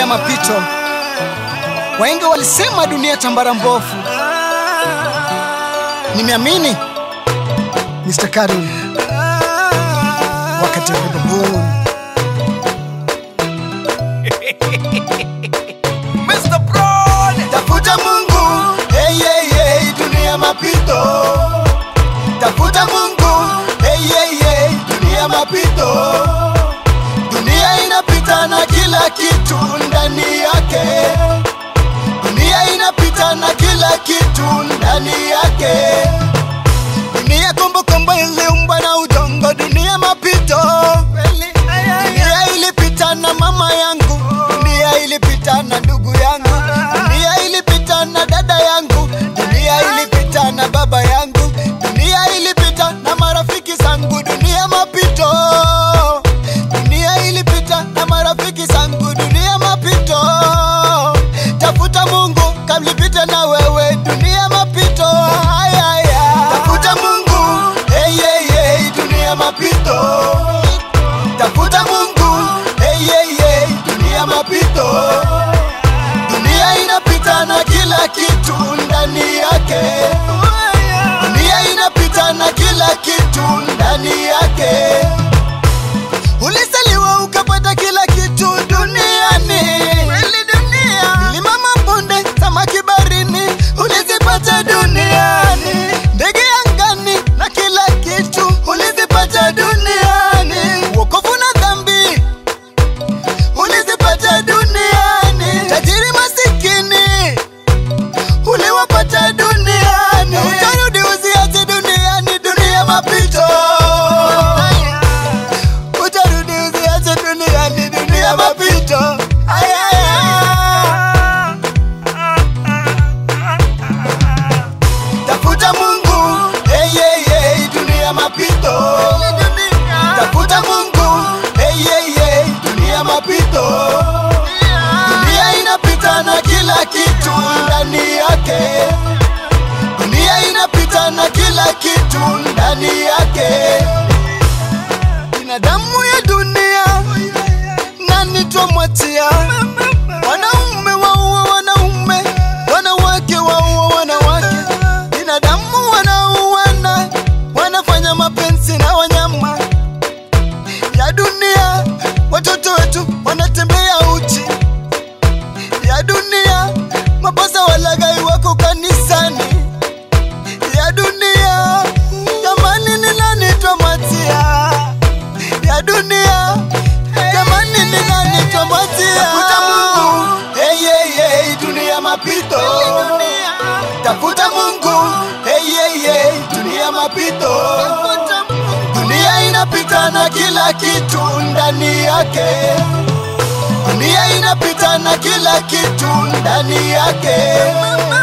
dunia mapito. Wahenga walisema dunia tambara mbovu. Nimeamini Mr. Karun wakati wa baboon. Mr. Broad. Tafuta Mungu, hey, hey, hey, dunia mapito. Tafuta Mungu, hey, hey, hey, dunia mapito. Dunia inapita na kila kitu ndani yake. Dunia inapita na kila kitu ndani yake. Dunia kombokombo iliumbwa na udongo, dunia mapito. Dunia ilipita na mama yangu, dunia ilipita na ndugu yangu, dunia ilipita na dada yangu, dunia ilipita na baba yangu, dunia ilipita na marafiki zangu, dunia mapito. Dunia ilipita na marafiki zangu, dunia mapito. Tafuta Mungu kabla ipite na wewe, dunia mapito. Ay, ay, ay. Tafuta Mungu, hey, hey, hey, dunia mapito. Tafuta Mungu, hey, hey, hey, dunia mapito. Dunia inapita na kila kitu ndani yake. Dunia inapita na kila kitu ndani yake. Ulizaliwa ukapata kila kitu duniani. Kweli dunia. Milima, mabonde, samaki barini, ulizipata duniani. Ndege angani na kila kitu ulizipata duniani. Wokovu na dhambi ulizipata duniani. Tajiri masikini uliwapata duniani. Utarudi uziache duniani, dunia mapito. Utarudi uziache duniani, dunia mapito. Ay, ay, ay. Tafuta Mungu, hey, hey, hey, dunia mapito. Tafuta Mungu, hey, hey, hey, dunia mapito. Dunia inapita na kila kitu ndani yake. Dunia inapita na kila kitu ndani yake. Binadamu ya dunia, nani twamwatia? Wanaume waua wanaume, wanawake waua wanawake. Binadamu wanauana, wanafanya mapenzi na wanyama ya dunia. Watoto wetu wanatembea uchi ya dunia. Mapasa walagai wako kanisani ya dunia. Jamani, ni nani twamwatia? ya dunia jamani ni nani twamwatia tafuta mungu hey, hey, hey, dunia mapito tafuta mungu hey, hey, hey, dunia mapito dunia inapita na kila kitu ndani yake dunia inapita na kila kitu ndani yake